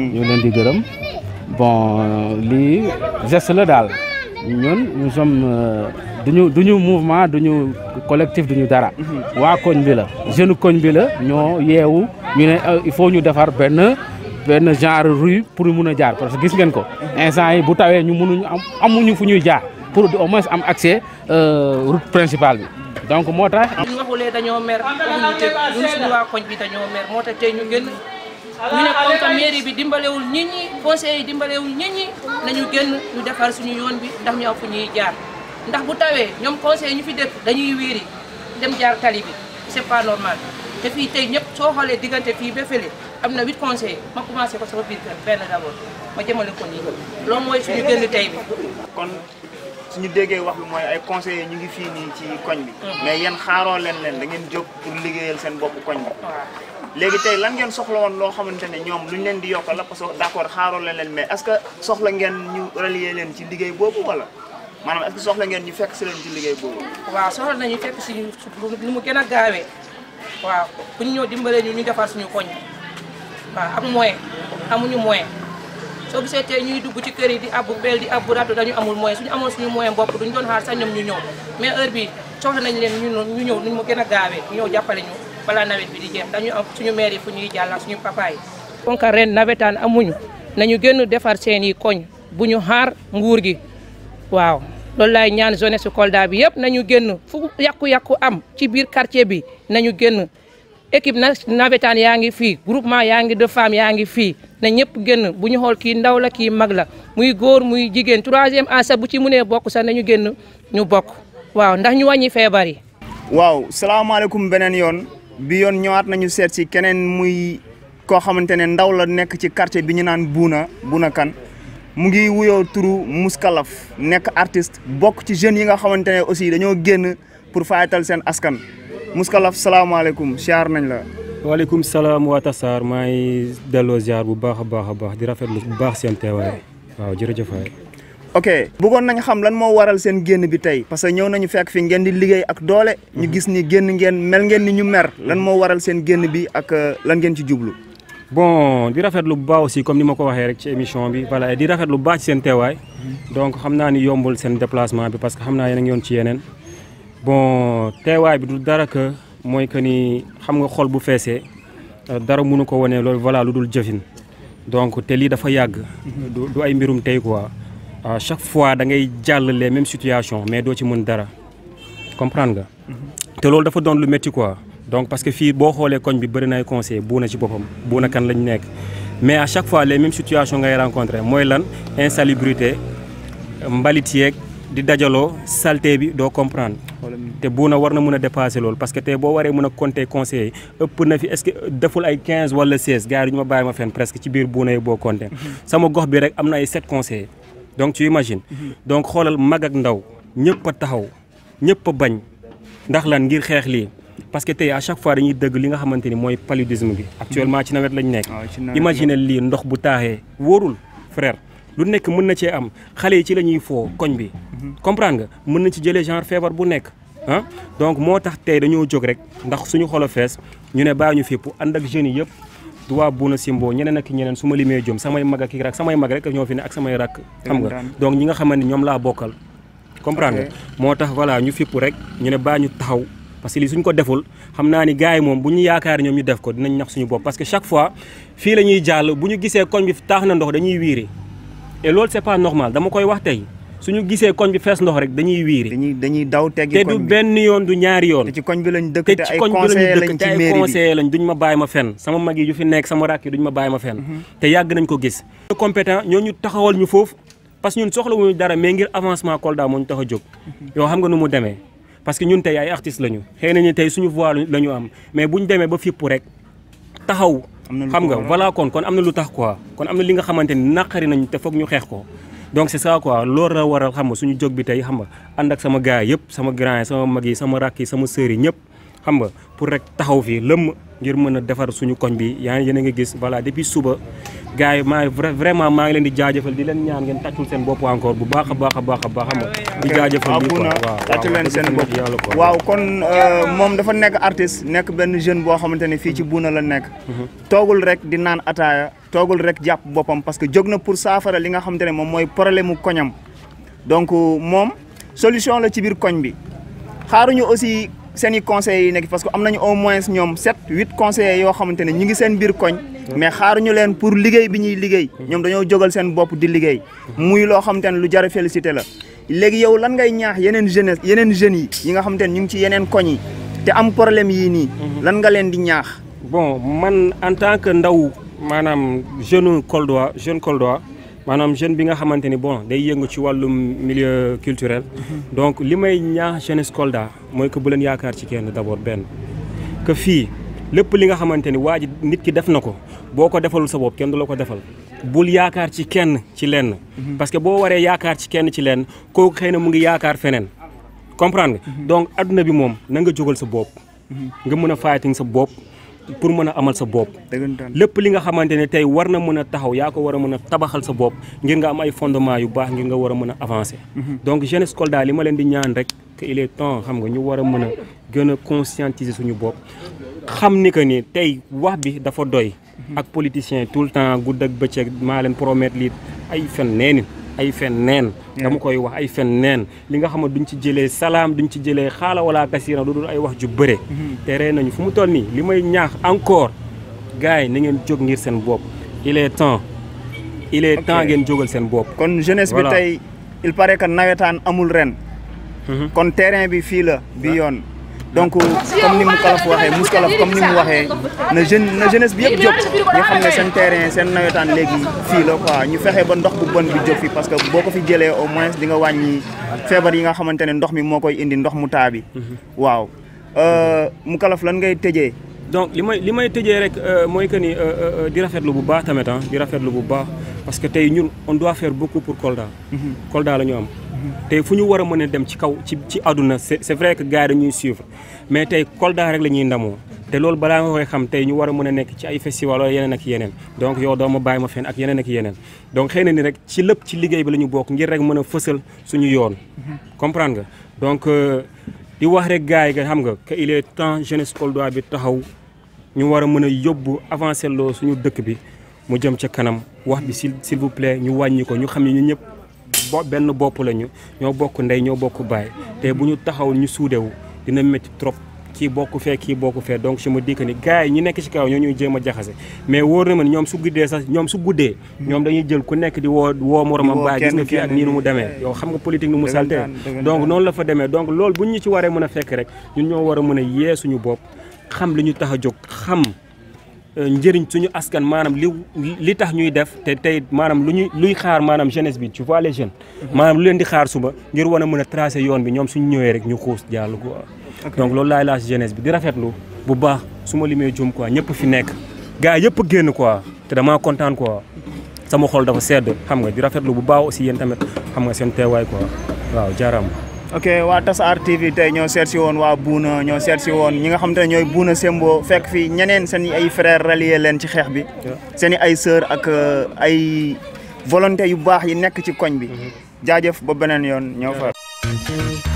ñu ngi leen di gërëm bon lii geste la daal ñun nous sommes duñu duñu mouvement duñu collectif duñu dara. waa koñ bi la jeune koñ bi la ñoo yeewu ñu ne il faut ñu defar benn benn genre rue pour mun a jaar parce que gis ngeen ko. instant yi bu tawee ñu mënuñu am amuñu fu ñuy jaar pour au moins am accès route principale bi. donc moo tax. ñu waxulee dañoo mer waxuñu dëgg ñun suñu waa koñ bi dañoo mer moo tax tey ñu génn ñu ne comme que mairie bi dimbalewul nit ñi conseil yi dimbalewul nit ñi nañu génn ñu defar suñu yoon bi ndax ñu am fu ñuy jaar ndax bu tawee ñoom conseil ñu fi dëkk dañuy wiiri dem jaar tali bi c'est pas normal te fii tey ñëpp soo xoolee diggante fii ba fële am na huit conseillers ma commencé ko sama biir kër benn d'abord ma jëmale ko nii loolu mooy suñu génn tey bi kon suñu déggee wax bi mooy ay conseillers ñu ngi fii nii ci koñ bi mais yéen xaaroo leen leen da ngeen jóg pour liggéeyal seen bopp koñ bi léegi tey lan ngeen soxla woon loo xamante ne ñoom luñ leen di yokkal la parce que d'accord xaaroo leen leen mais est-ce que soxla ngeen ñu relier leen ci liggéey boobu wala maanaam est-ce que soxla ngeen ñu fekk si leen ci liggéey boobu waaw soxla nañu fekk si lu mu gën a gaawee waaw bu ñu ñëw dimbalee ñu ñu defar suñu koñ waaw ak moyen amuñu moyen soo gisee tey ñuy dugg ci kër yi di abbu bel di abbu ratu dañu amul moyen suñu amoon suñu moyen bopp duñu doon xaar sax ñoom ñu ñëw mais heure bi soxla nañ leen ñu ñu ñëw nuñ mu gën a gaawee ñu ñëw jàppale ñu balaa nawet bi di jeex dañu am suñu maire yi fu ñuy jàll ak suñu papa yi kon ka ren nawetaan amuñu nañu gën defar seen i koñ bu ñu xaar nguur gi waaw loolu laay ñaan jeunesse Kolda bi yëpp nañu génn fu yàqu-yàqu am ci biir quartier bi nañu génn équipe na nawetaan yaa ngi fii groupement yaa ngi de femmes yaa ngi fii na ñëpp génn bu ñu xool kii ndaw la kii mag la muy góor muy jigéen troisième âge bu ci mënee bokk sax nañu génn ñu bokk waaw ndax ñu wàññi feebar yi. waaw salaamaaleykum beneen yoon bi yoon ñëwaat nañu seet si keneen muy koo xamante ne ndaw la nekk ci quartier bi ñu naan Buuna Buuna Kan mu ngi wuyoo turu Mouskalaf nekk artiste bokk ci jeunes yi nga xamante ne aussi dañoo génn pour fayatal seen askan Mouskalaf salaamaaleykum siyaar nañ la. waaleykum salaam waa Tassar maa ngi delloo ziar bu baax a baax a baax di rafetlu bu baax seen teewaay waaw jërëjëf waay. ok bëggoon nañ xam lan moo waral seen génn bi tey parce que ñëw nañu fekk fi ngeen di liggéey ak doole. ñu gis ni génn ngeen mel ngeen ni ñu mer lan moo waral seen génn bi ak lan ngeen ci jublu. bon di rafetlu bu baax aussi comme ni ma ko waxee rek ci émission bi voilà di rafetlu bu baax ci seen teewaay donc xam naa ni yombul seen déplacement bi parce que xam naa yéen a ngi yoon ci yeneen bon teewaay bi du dara que mooy que ni xam nga xol bu feesee dara mënu ko wane loolu voilà lu dul jëfin donc te lii dafa yàgg. du du ay mbirum tey quoi à chaque fois da ngay jàll les mêmes situations mais doo ci mën dara comprendre nga. te loolu dafa doon lu métti quoi. donc parce que fii boo xoolee koñ bi bëri na ay conseil buuna ci boppam buuna kan lañ nekk mais à chaque fois les mêmes situations ngay rencontré mooy lan insalubrité mbalit yeeg di dajaloo saleté bi doo comprendre te buuna war na mën a dépasser loolu parce que tey boo waree mën a compter conseil ëpp na fi est-ce que deful ay 15 wala 16 gars yi du ñu ma bàyyi ma fenn presque ci biir buuna yi boo compter sama gox bi rek am na ay 7 conseillers donc tu imagines donc xoolal mag ak ndaw ñëpp a taxaw ñëpp a bañ ndax lan ngir xeex lii parce que tey à chaque fois dañuy dëgg li nga xamante ni mooy paludisme bi actuellement ci nawet lañ nekk imagine lii ndox bu taaxee wóorul frère lu nekk mën na cee am xale yi ci la ñuy foo koñ bi comprendre nga mën na ci jëlee genre feebar bu nekk ah donc moo tax tey dañoo jóg rek ndax suñu xolo fees ñu ne bàyyi ñu fépp ànd ak jeunes yi yëpp du waa Buuna Simbo ñeneen ak ñeneen su ma limee jom samay mag ak i rak samay mag rek ñoo fi ne ak samay rak xam nga donc ñi nga xamante ni ñoom laa bokkal comprendre nga moo tax voilà ñu fipp rek ñu ne bàyyi ñu taxaw parce que lii suñ ko deful xam naa ni gars yi moom bu ñu yaakaar ñoom ñu def ko dinañ nax suñu bopp parce que chaque fois fii la ñuy jàll bu ñu gisee koñ bi taax na ndox dañuy wiiri et loolu c'est pas normal dama koy wax tey suñu gisee koñ bi fees ndox rek dañuy wiiri dañuy dañuy daw teggi te du benn yoon du ñaari yoon te ci koñ bi lañ dëkk te te ci ay koñ bi conseillers lañu lañ dëkk te ci ay mairie bi conseillers lañ duñ ma bàyyi ma fenn sama mag yi yu fi nekk sama rakk yi duñ ma bàyyi ma fenn te yàgg nañ ko gis compétent ñoo ñu taxawal ñu foofu parce que ñun soxla wuñu dara mais ngir avancement Kolda moo ñu tax a jóg yow xam nga nu mu demee parce que ñun tey ay artistes lañu xëy nañu tey suñu voix la ñu am mais buñ demee ba fipp rek taxaw Am na lu xam ko nga waral. voilà kon kon am na lu tax quoi kon am na li nga xamante ni naqari nañu te foog ñu xeex ko donc c'est ça quoi loolu la waral xam nga suñu jóg bi tey xam nga ànd ak sama gars yëpp sama grand yi sama mag yi sama rakk yi sama sœur yi ñëpp xam nga pour rek taxaw fii lëmm ngir mën a defar suñu koñ bi yaa ngi yéen a ngi gis voilà depuis suba gars yi maa ngi vra- vraiment maa ngi leen di jaajëfal di leen ñaan ngeen tàccul seen bopp encore bu baax a baax a baax a baax xam nga di jaajëfal waaw lii quoi Bouna waaw tàcc leen seen bopp yàlla quoi waaw kon euh, moom dafa nekk artiste nekk benn jeune boo xamante ne fii ci Bouna la nekk toogul rek di naan ataaya toogul rek jàpp boppam parce que jóg na pour saafara li nga xamante ne moom mooy problème mu koñam donc moom solution la ci biir koñ bi xaaruñu aussi seen i conseillers yi nekk parce que am nañu au moins ñoom sept huit conseillers yoo xamante ne ñu ngi seen biir koñ mais xaaruñu leen pour liggéey bi ñuy liggéey ñoom dañoo jógal seen bopp di liggéey muy loo xamante ne lu jar a félicité la léegi yow lan ngay ñaax yeneen jeunesse yeneen jeunes yi yi nga xamante ne ñu ngi ci yeneen koñ yi te am problème yii nii lan nga leen di ñaax bon man en tant que ndaw maanaam jeune Koldois jeune Koldois maanaam jeune bi nga xamante ni bon day yëngu ci wàllum milieu culturel donc li may ñaax jeunesse Kolda mooy que bu leen yaakaar ci kenn d'abord benn que fii lépp li nga xamante ni waa ji nit ki def na ko boo ko defalul sa bopp kenn du la ko defal bul yaakaar ci kenn ci lenn parce que boo waree yaakaar ci kenn ci lenn kooku xëy na mu ngi yaakaar feneen comprendre nga donc adduna bi moom na nga jógal sa bopp nga mën a fighting sa bopp pour mën a amal sa bopp dëggantaan lépp li nga xamante ne tey war na mën a taxaw yaa ko war a mën a tabaxal sa bopp ngir nga am ay fondement yu baax ngir nga war a mën a avancer donc jeunesse Kolda li ma leen di ñaan rek que il est temps xam nga ñu war a mën a gën a conscientiser suñu bopp xam ni que ni tey wax bi dafa doy ak politiciens tout le temps gudd ak bëccëg maa leen promettre lii ay fen neeni ay fen neen dama koy wax ay fen neen li nga xam ne duñ ci jëlee salaam duñ ci jëlee xaala wala kasira lu dul ay wax ju bëre te ree nañu fu mu toll nii li may ñaax encore gars yi na ngeen jóg ngir seen bopp il est temps il est temps ngeen jógal seen bopp kon jeunesse bi Voilà. tey il paraît que nawetaan amul ren kon terrain bi fii la bi yoon donc comme ni mu kalaf waxee mus kalaf comme ni mu waxee na jeune na jeunesse bi yëpp jóg ñu xam ne seen terrain seen nawetaan léegi fii la quoi ñu fexe ba ndox bu bon bi jóg fi parce que boo ko fi jëlee au moins di nga wàññi feebar yi nga xamante ne ndox mi moo koy indi ndox mu taa bi waaw mu kalaf lan ngay tëjee donc li may li may tëjee rek euh, mooy que ni euh, euh, di rafetlu bu baax tamit ah di rafetlu bu baax parce que tey ñun on doit faire beaucoup pour Kolda. Kolda la ñu am. tey fu ñu war a mën a dem ci kaw ci ci àdduna c'est c'est vrai que gars yi dañuy suivre mais tey Kolda rek la ñuy ndamoo te loolu balaa nga koy xam tey ñu war a mën a nekk ci ay festival wala yeneen ak yeneen donc yow doo ma bàyyi ma fenn ak yeneen ak yeneen donc xëy na ni rek ci lépp ci liggéey bi la ñu bokk ngir rek mën a fësal suñu yoon. comprendre nga donc di wax rek gars yi nga xam nga que il est temps jeunesse Kolda bi taxaw. ñu war a mën a yóbbu avancé loo suñu dëkk bi mu jëm ca kanam wax bi s'il s'il vous plaît ñu wàññi ko ñu xam ne ñu ñëpp bo benn bopp lañu ñoo bokk ndey ñoo bokk baay te bu ñu taxaw ñu suudewu dina métti trop kii bokk fee kii bokk fee donc je me dis que ni gars yi ñi nekk ci kaw ñoo ñuy jéem a jaxase mais wóor na ma ni ñoom su guddee sax ñoom su guddee ñoom dañuy jël ku nekk di woo woo moromam woo baay gis nga kenn fii ak kenn nii nu mu demee yow xam nga politique nu mu salte Dëggantaan, dëggantaan. donc noonu la fa demee donc loolu bu ñu ci waree mën a fekk rek ñun ñoo war a mën a yee suñu bopp xam li ñu tax a jóg xam euh, njëriñ suñu askan maanaam li li tax ñuy def te tey maanaam lu ñuy luy xaar maanaam jeunesse bi tu vois les jeunes maanaam lu leen di xaar suba ngir war a mën a tracer yoon bi ñoom suñu ñëwee rek ñu xuus jàll quoi donc loolu laay laaj jeunesse bi di rafetlu bu baax su ma limee jum quoi ñëpp fi nekk gars yëpp génn quoi te damaa kontaan quoi sama xol dafa sedd xam nga di rafetlu bu baax aussi yéen tamit xam nga seen teewaay quoi waaw jaaraama ok waa Tasar TV tey ñoo seet si woon waa Buuna ñoo seet si woon ñi nga xam te ne ñooy Buuna Sembo fekk fi ñeneen seen i ay frères rallier leen ci xeex bi seen i ay sœurs ak euh, ay volonté yu baax yi nekk ci koñ bi jaajëf ba beneen yoon ñoo fa